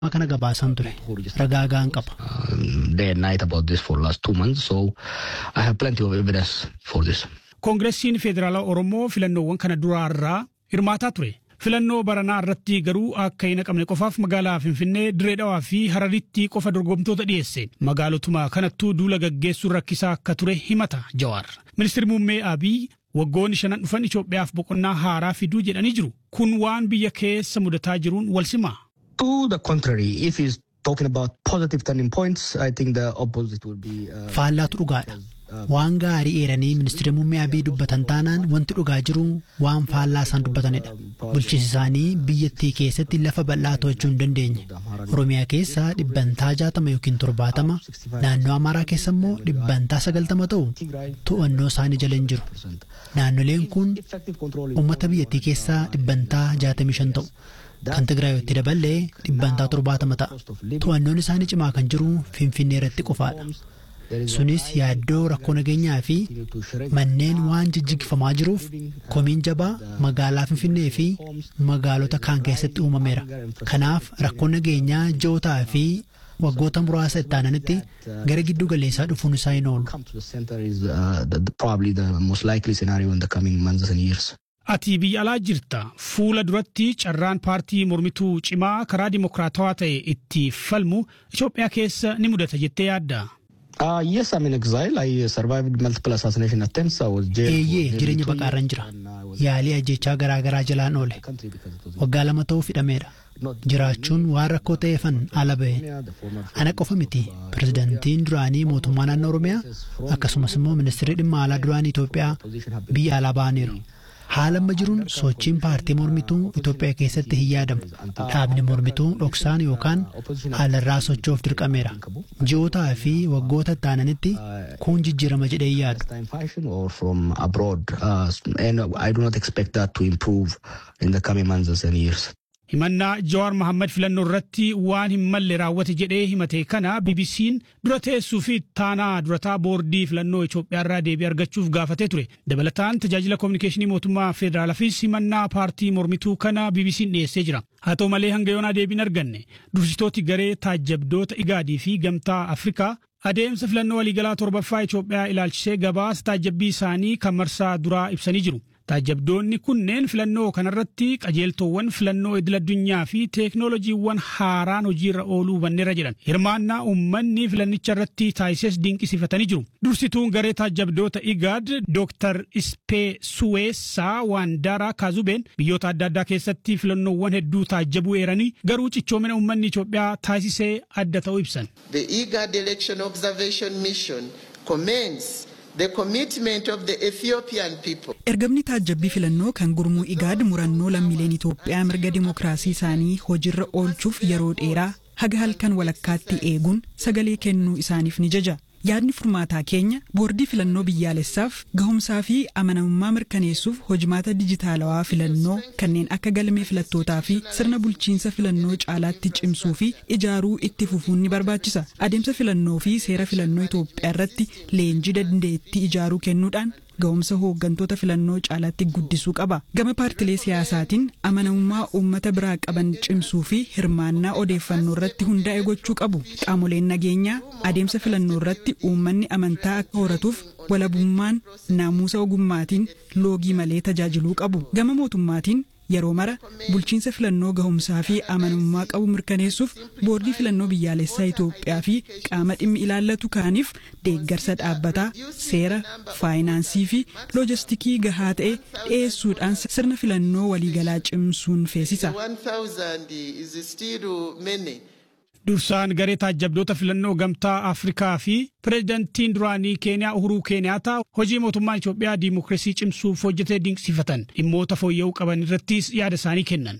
kana gabaasan ture ragaa gahaan qaba. day and night about this for last two months, so I have plenty of evidence for this. Koongireesiin Federaalaa Oromoo filannoowwan kana duraarraa hirmaataa ture. Filannoo baranaa irratti garuu akka hin haqamne qofaaf magaalaa Finfinnee, Diree Dhawaa fi Hararitti qofa dorgomtoota dhiyeesse. Magaalotuma kanattuu duula gaggeessuun rakkisaa akka ture himata Jawaar. Ministeerri muummee Abiy waggoonni shanan dhufan Itoophiyaaf boqonnaa haaraa fiduu jedhanii jiru. Kun waan biyya keessa mudataa jiruun wal simaa. To the contrary, if he's talking about positive turning points, I think the opposite will be. Uh, Faallaatu dhugaadha. Waan gaarii eeranii ministeera muummee Abiy dubbatan taanaan wanti dhugaa jiru waan faallaa isaan dubbatanidha. Bulchiinsi isaanii biyyattii keessatti lafa bal'aa to'achuu hin dandeenye. Oromiyaa keessa dhibbantaa jaatama yookiin torbaatama, naannoo Amaaraa keessa immoo dhibbantaa sagaltama ta'u to'annoo isaanii jala hin jiru. Naannoleen kun uummata biyyattii keessaa dhibbantaa jaatamii shan ta'u. Kan Tigraayotti daballee dhibbantaa torbaatama ta'a. To'annoon isaanii cimaa kan jiru Finfinnee irratti qofaadha. Sunis yaaddoo rakkoo nageenyaa fi manneen waan jijjigifamaa jiruuf komiin jabaa magaalaa Finfinnee fi magaalota kaan keessatti uumameera. Kanaaf rakkoon nageenyaa ji'ootaa fi waggoota muraasa itti aananitti gara giddu galeessaa dhufuun isaa hin oolu. come to the center is uh, the, the, probably the most likely scenario in the coming months and years. Ati biyya alaa jirta. Fuula duratti carraan paartii mormituu cimaa karaa dimokiraatawaa ta'e itti falmu Itoophiyaa keessa ni mudata jettee yaadda. Uh, yes, I'm in exile. I survived multiple assassination attempts. I was jailed. Eeyyee for nearly jireenya two baqaarran years jira. and I was Yaalii ajjechaa garaa garaa jalaan oole. in the country because it was Waggaa lama ta'uuf hidhameera. Jiraachuun waan rakkoo ta'eefan ala ba'e. the former Ana qofa miti. Pirezidaantiin duraanii mootummaa naannoo Oromiyaa akkasumas immoo ministeerri dhimma alaa duraanii Itoophiyaa biyya alaa ba'aniiru. Haala amma jiruun sochiin paartii mormituu Itoophiyaa keessatti hin yaadamu. Dhaabni mormituu dhoksaan yookaan haalarraa socho'uuf dirqameera. Ji'ootaa fi waggoota itti aananitti kun jijjiirama jedhee hin yaadu. time fashion or from abroad. Uh, and I do not expect that to improve in the coming months and years. Himannaa Jawaar Mohaammed filannoo irratti waan hin malle raawwate jedhee himate kana BBC'n dura teessuu fi taanaa durataa boordii filannoo Itoophiyaa irraa deebii argachuuf gaafatee ture. Dabalataan tajaajila kominikeeshinii mootummaa federaalaafis himannaa paartii mormituu kana BBC'n dhiyeessee jira. Haa ta'u malee hanga yoonaa deebiin arganne dursitooti garee taajjabdoota Igaadii fi Gamtaa Afrikaa adeemsa filannoo waliigalaa torbaffaa Itoophiyaa ilaalchisee gabaasa taajjabbii isaanii kan marsaa duraa ibsanii jiru. Taajjabdoonni kunneen filannoo kanarratti qajeeltowwan filannoo idil addunyaa fi teeknooloojiiwwan haaraan hojiirra ooluu hubanneera jedhan. Hirmaannaa uummanni filannicha irratti taasises dinqisiifatanii jiru. Dursituun garee taajjabdoota IGAD Dr. Ispee Suweessaa Waandaraa Kaazubeen biyyoota adda addaa keessatti filannoowwan hedduu taajjabuu eeranii garuu cichoomina uummanni Itoophiyaa taasisee adda ta'uu ibsan. The IGAD Election Observation Mission commends the commitment of the Ethiopian people. Ergamni taajjabbii filannoo kan gurmuu igaad murannoo lammiileen Itoophiyaa mirga dimokiraasii isaanii hojiirra oolchuuf yeroo dheeraa haga halkan walakkaatti eeguun sagalee kennuu isaaniif ni jaja. Yaadni furmaataa keenya boordii filannoo biyyaalessaaf gahumsaa fi amanamummaa mirkaneessuuf hojimaata dijitaalawaa filannoo kanneen akka galmee filattootaa fi sirna bulchiinsa filannoo caalaatti cimsuu fi ijaaruu itti fufuun ni barbaachisa. Adeemsa filannoo fi seera filannoo Itoophiyaa irratti leenjii dandeettii ijaaruu kennuudhaan ga'umsa hooggantoota filannoo caalaatti guddisuu qaba. Gama paartilee siyaasaatiin amanamummaa uummata biraa qaban cimsuu fi hirmaannaa odeeffannoo irratti hundaa'e gochuu qabu. Qaamoleen nageenyaa adeemsa filannoo irratti uummanni amantaa akka horatuuf walabummaan naamusa ogummaatiin loogii malee tajaajiluu qabu. Gama mootummaatiin yeroo mara bulchiinsa filannoo gahumsaa fi amanamummaa qabu mirkaneessuuf boordii filannoo biyyaalessaa Itoophiyaa fi qaama dhimmi ilaallatu kaaniif deeggarsa dhaabbataa seera faayinaansii fi loojistikii gahaa ta'e dhiyeessuudhaan sirna filannoo waliigalaa cimsuun feesisa. 1,000 is still many. Dursaan garee taajjabdoota filannoo gamtaa Afrikaa fi pireezidantiin duraanii Keeniyaa Uhuruu Keeniyaataa hojii mootummaan Itoophiyaa diimokiraasii cimsuuf hojjetee dinqisiifatan dhimmoota fooyya'uu qaban irrattis yaada isaanii kennan.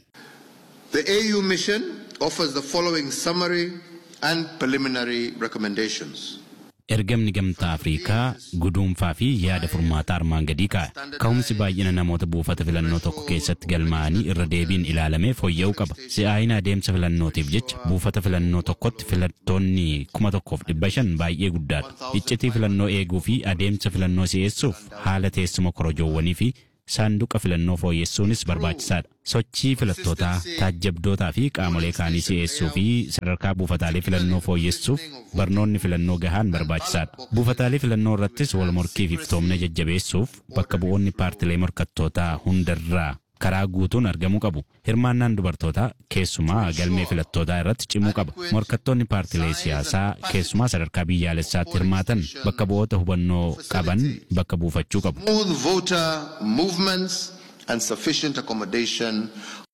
The AU mission offers the following summary and preliminary recommendations. Ergamni gamtaa Afriikaa guduunfaa fi yaada furmaataa armaan gadii kaa'e. Ka'umsi baay'ina namoota buufata filannoo tokko keessatti galmaa'anii irra deebiin ilaalamee fooyya'uu qaba. Si'aayina adeemsa filannootiif jecha buufata filannoo tokkotti filattoonni kuma tokkoof dhibba shan baay'ee guddaadha. Iccitii filannoo eeguu fi adeemsa filannoo si'eessuuf haala teessuma korojoowwanii fi saanduqa filannoo fooyyessuunis barbaachisaadha. Sochii filattootaa, taajjabdootaa fi qaamolee kaanii si'eessuu fi sadarkaa buufataalee filannoo fooyyessuuf barnoonni filannoo gahaan barbaachisaadha. Buufataalee filannoo irrattis wal morkii fi iftoomina jajjabeessuuf bakka bu'oonni paartilee morkattootaa hundarraa karaa guutuun argamuu qabu. Hirmaannaan dubartootaa keessumaa galmee filattootaa irratti cimuu qaba. Morkattoonni paartilee siyaasaa keessumaa sadarkaa biyyaalessaatti hirmaatan bakka bu'oota hubannoo qaban bakka buufachuu qabu. Smooth voter movements and sufficient accommodation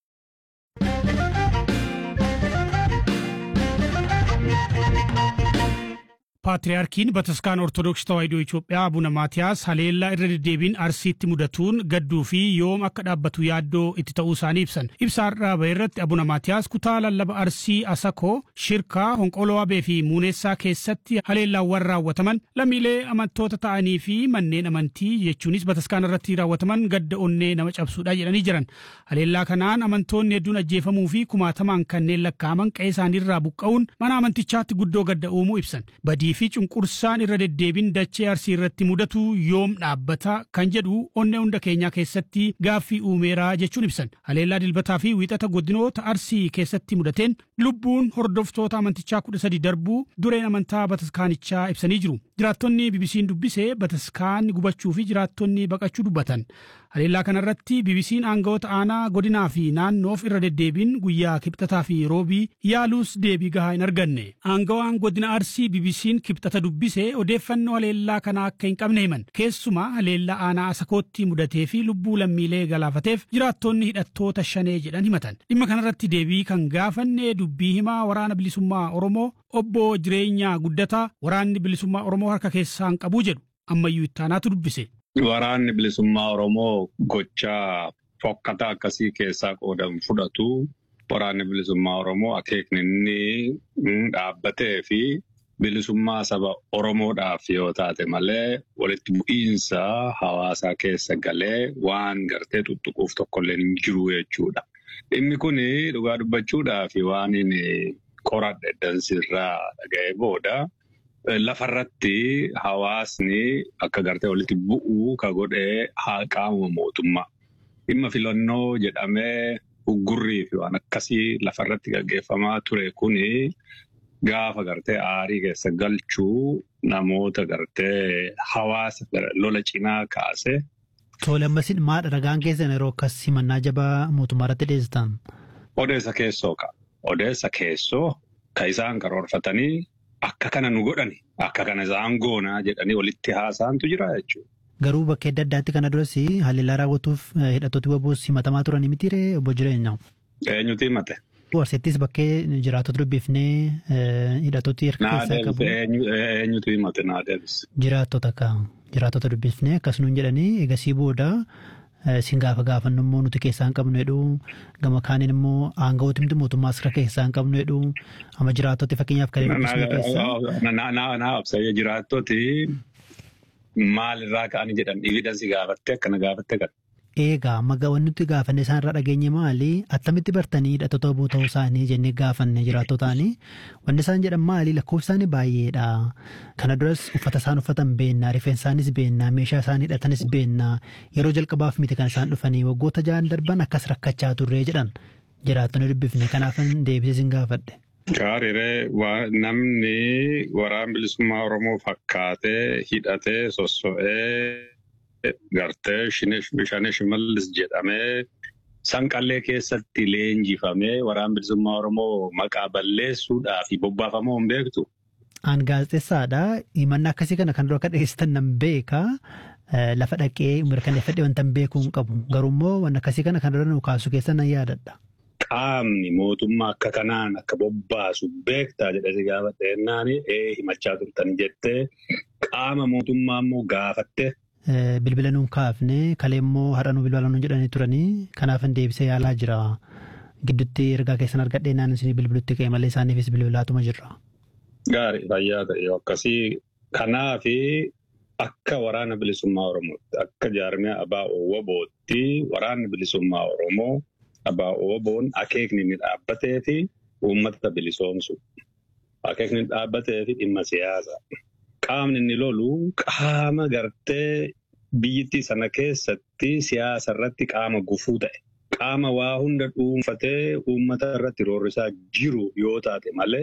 Paatriyaarkiin Bataskaan Ortodoksii Tawaahidoo Itoophiyaa Abuna Maatiyaas haleellaa irra deddeebiin Arsiitti mudatuun gadduu fi yoom akka dhaabbatu yaaddoo itti ta'uu isaanii ibsan. Ibsa har'aa bahe irratti Abuna Maatiyaas kutaa lallaba Arsii Asakoo, Shirkaa, Honqoloo Abee fi Muuneessaa keessatti haleellaawwan raawwataman lammiilee amantoota ta'anii fi manneen amantii jechuunis Bataskaan irratti raawwataman gadda onnee nama cabsuudha jedhanii jiran. Haleellaa kanaan amantoonni hedduun ajjeefamuu fi kumaatamaan kanneen lakkaa'aman qe'ee isaaniirraa buqqa'uun mana amantichaatti guddoo gadda uumuu ibsan. Badii fi cunqursaan irra deddeebiin dachee arsii irratti mudatu yoom dhaabbata kan jedhu onnee hunda keenyaa keessatti gaaffii uumeeraa jechuun ibsan. Haleellaa dilbataa fi wiixata godinoota arsii keessatti mudateen lubbuun hordoftoota amantichaa kudha sadi darbuu dureen amantaa bataskaanichaa ibsanii jiru. Jiraattonni BBC'n dubbise bataskaan gubachuu fi jiraattonni baqachuu dubbatan. Haleellaa kanarratti BBC'n aangawoota aanaa godinaa fi naannoof irra deddeebiin guyyaa kibxataa fi roobii yaaluus deebii gahaa hin arganne. Aangawaan godina arsii BBC'n kibxata dubbise odeeffannoo haleellaa kanaa akka hin qabne himan. Keessumaa haleellaa aanaa asakootti mudatee fi lubbuu lammiilee galaafateef jiraattonni hidhattoota shanee jedhan himatan. Dhimma kanarratti deebii kan gaafanne dubbii himaa waraana bilisummaa Oromoo obbo jireenyaa guddataa waraanni bilisummaa Oromoo harka keessaan qabuu jedhu ammayyuu ittaanaatu dubbise. Waraanni bilisummaa Oromoo gochaa fokkata akkasii keessaa qoodan fudhatu. Waraanni bilisummaa Oromoo akeekni inni dhaabbatee fi bilisummaa saba Oromoodhaaf yoo taate malee walitti bu'iinsa hawaasaa keessa galee waan gartee tuttuquuf tokkollee hin jiru jechuudha. Dhimmi kun dhugaa dubbachuudhaaf waan inni qoradhe dansirraa dhaga'ee booda. Lafarratti hawaasni akka gartee walitti bu'uu ka godhee haa qaamuma mootummaa. Dhimma filannoo jedhamee uggurrii fi waan akkasii lafarratti gaggeeffamaa ture kuni gaafa gartee aarii keessa galchuu namoota gartee hawaasa lola cinaa kaase. Tole ammasin maadha ragaan keessan yeroo akkas himannaa jabaa mootummaa irratti dhiyeessitan? Odeessa keessoo ka. Odeessa keessoo ka isaan karoorfatanii. Akka kana nu godhani akka kana isaan goonaa jedhanii walitti haasaantu jira jechuudha. Garuu bakka adda addaatti kana duras haleellaa raawwatuuf hidhattooti waboos himatamaa turan mitiiree obbo Jireenyaa. Eenyutu himate? Warseettis bakkee jiraatota dubbifnee hidhattooti harka keessaa qabu. Eenyutu himate naa deebis? Jiraattota akka jiraattota dubbifnee akkasumas jedhanii egasii booda Sin gaafa gaafannu immoo nuti keessaa hin qabnu jedhu gama kaaniin immoo aangawooti mootummaa harka keessaa hin qabnu jedhu amma jiraattoti fakkeenyaaf kan dubbisne keessaa. Naa absayya jiraattoti maalirraa ka'anii jedhan dhiividhansi gaafatte akkana gaafatte kan. Eegaa amma wanti nuti gaafanne isaan irraa dhageenye maali attamitti bartanii hidhattoota obbo ta'uu isaanii jennee gaafanne jiraattotaani wanti isaan jedhan maali lakkoofsi isaanii baay'eedha kana duras uffata isaan uffatan beennaa rifeensa isaanis beennaa meeshaa isaan hidhatanis beennaa yeroo jalqabaaf miti kan isaan dhufanii waggoota ja'an darban akkas rakkachaa turree jedhan jiraattonni dubbifne kanaafan deebisee sin gaafadhe. Gaariiree namni waraan bilisummaa Oromoo fakkaatee hidhatee sosso'ee. Gartee bishaan shimallis jedhamee sanqallee keessatti leenjifamee waraan bilisummaa Oromoo maqaa balleessuudhaa fi bobbaafamoo hin beektu. Aan gaazexeessaadha. Himannaa akkasii kana kan dura akka dhiyeessitan nan beeka. Lafa dhaqee mirkaneeffadhee wanta hin beekuu hin qabu. Garuu immoo waan akkasii kana kan dura nu kaasu keessa nan yaadadha. Qaamni mootummaa akka kanaan akka bobbaasu beektaa jedhee gaafatte jennaan himachaa turtan jettee qaama mootummaa immoo gaafatte. Bilbila nuun kaafne kalee immoo har'a nu bilbila nuun jedhanii turanii kanaafin deebisee yaalaa jira. Gidduutti ergaa keessan argadhee naan isin bilbilutti ka'e malee isaaniifis bilbilaatuma jirra. Gaarii fayyaa ta'e akkasii kanaafi akka waraana bilisummaa Oromootti akka jaarmiyaa Abaa Owwabootti waraanni bilisummaa Oromoo Abaa Owwaboon akeekni inni dhaabbatee fi uummata bilisoomsu. Akeekni inni dhaabbatee fi dhimma siyaasaa. Qaamni inni lolu qaama gartee biyyittii sana keessatti siyaasa irratti qaama gufuu ta'e. Qaama waa hunda dhuunfatee uummata irratti roorrisaa jiru yoo taate malee